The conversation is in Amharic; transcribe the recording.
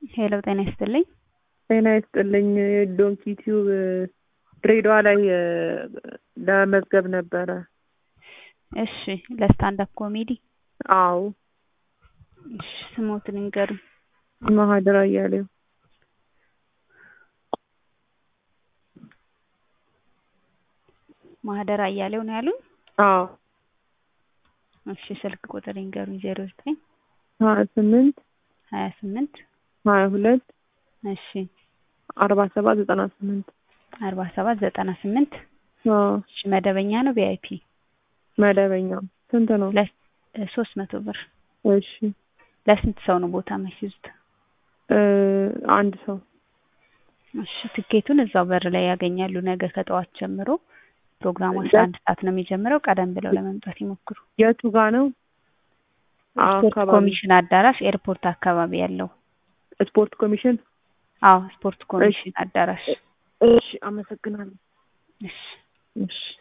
ሄሎ ጤና ይስጥልኝ። ጤና ይስጥልኝ። ዶንኪ ቲዩብ ድሬዳዋ ላይ ለመመዝገብ ነበረ። እሺ ለስታንድ አፕ ኮሜዲ አዎ። እሺ ስሞትን ንገሩኝ። ማህደር አያሌው ማህደር አያሌው ነው ያሉኝ? አዎ። እሺ ስልክ ቁጥር ይንገሩኝ። ዜሮ ዘጠኝ ሀያ ስምንት ሀያ ስምንት ሀያ ሁለት እሺ አርባ ሰባት ዘጠና ስምንት አርባ ሰባት ዘጠና ስምንት አዎ። እሺ መደበኛ ነው ቪአይፒ? መደበኛ ስንት ነው? ሶስት መቶ ብር። እሺ ለስንት ሰው ነው ቦታ የሚይዙት? አንድ ሰው። እሺ ትኬቱን እዛው በር ላይ ያገኛሉ። ነገ ከጠዋት ጀምሮ ፕሮግራሙ አስራ አንድ ሰዓት ነው የሚጀምረው። ቀደም ብለው ለመምጣት ይሞክሩ። የቱ ጋ ነው? ስፖርት አካባቢ ኮሚሽን አዳራሽ ኤርፖርት አካባቢ ያለው። ስፖርት ኮሚሽን። አዎ ስፖርት ኮሚሽን አዳራሽ። እሺ አመሰግናለሁ። እሺ እሺ